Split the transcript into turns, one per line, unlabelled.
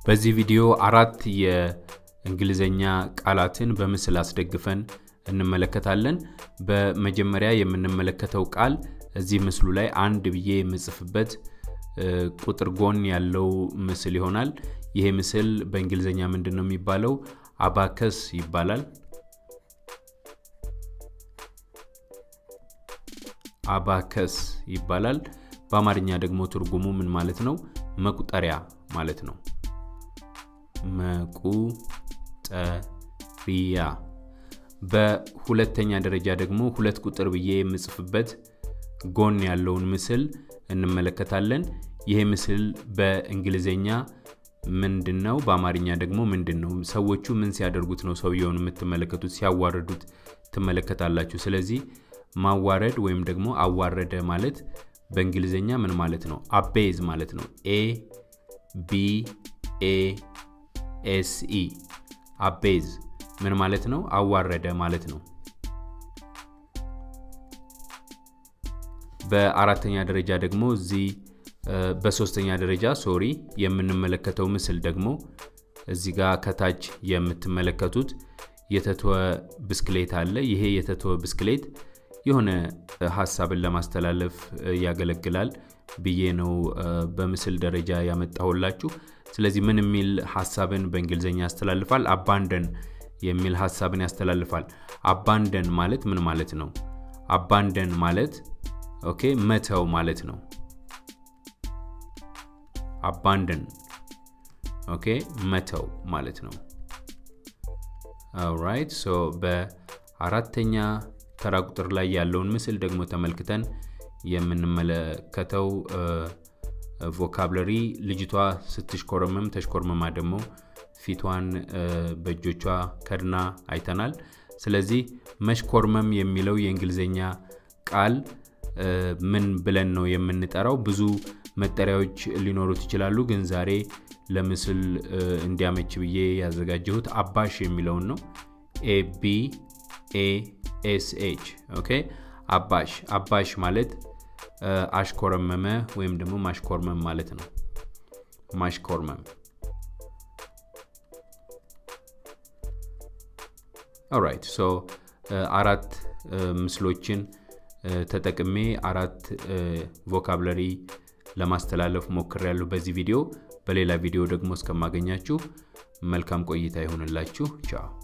በዚህ ቪዲዮ አራት የእንግሊዘኛ ቃላትን በምስል አስደግፈን እንመለከታለን። በመጀመሪያ የምንመለከተው ቃል እዚህ ምስሉ ላይ አንድ ብዬ የምጽፍበት ቁጥር ጎን ያለው ምስል ይሆናል። ይሄ ምስል በእንግሊዝኛ ምንድን ነው የሚባለው? አባከስ ይባላል። አባከስ ይባላል። በአማርኛ ደግሞ ትርጉሙ ምን ማለት ነው? መቁጠሪያ ማለት ነው። መቁጠሪያ። በሁለተኛ ደረጃ ደግሞ ሁለት ቁጥር ብዬ የምጽፍበት ጎን ያለውን ምስል እንመለከታለን። ይሄ ምስል በእንግሊዝኛ ምንድን ነው? በአማርኛ ደግሞ ምንድን ነው? ሰዎቹ ምን ሲያደርጉት ነው ሰውየውን የምትመለከቱት? ሲያዋርዱት ትመለከታላችሁ። ስለዚህ ማዋረድ ወይም ደግሞ አዋረደ ማለት በእንግሊዝኛ ምን ማለት ነው? አቤዝ ማለት ነው። ኤ ቢ ኤ ኤስ ኢ አቤዝ ምን ማለት ነው? አዋረደ ማለት ነው። በአራተኛ ደረጃ ደግሞ እዚህ በሶስተኛ ደረጃ ሶሪ የምንመለከተው ምስል ደግሞ እዚህ ጋር ከታች የምትመለከቱት የተተወ ብስክሌት አለ። ይሄ የተተወ ብስክሌት የሆነ ሀሳብን ለማስተላለፍ ያገለግላል ብዬ ነው በምስል ደረጃ ያመጣሁላችሁ። ስለዚህ ምን የሚል ሀሳብን በእንግሊዝኛ ያስተላልፋል? አባንደን የሚል ሀሳብን ያስተላልፋል። አባንደን ማለት ምን ማለት ነው? አባንደን ማለት ኦኬ መተው ማለት ነው። አባንደን ኦኬ መተው ማለት ነው። ኦራይት ሶ በአራተኛ ተራ ቁጥር ላይ ያለውን ምስል ደግሞ ተመልክተን የምንመለከተው ቮካብለሪ ልጅቷ ስትሽኮረመም ተሽኮርመማ ደግሞ ፊቷን በእጆቿ ከድና አይተናል። ስለዚህ መሽኮርመም የሚለው የእንግሊዝኛ ቃል ምን ብለን ነው የምንጠራው? ብዙ መጠሪያዎች ሊኖሩት ይችላሉ፣ ግን ዛሬ ለምስል እንዲያመች ብዬ ያዘጋጀሁት አባሽ የሚለውን ነው። ኤ ቢ ኤ ኤስ ኤች ኦኬ። አባሽ አባሽ ማለት አሽኮረመመ ወይም ደግሞ ማሽኮርመም ማለት ነው። ማሽኮርመም ኦራይት ሶ አራት ምስሎችን ተጠቅሜ አራት ቮካብለሪ ለማስተላለፍ ሞክሬያለሁ በዚህ ቪዲዮ። በሌላ ቪዲዮ ደግሞ እስከማገኛችሁ መልካም ቆይታ ይሆንላችሁ። ቻው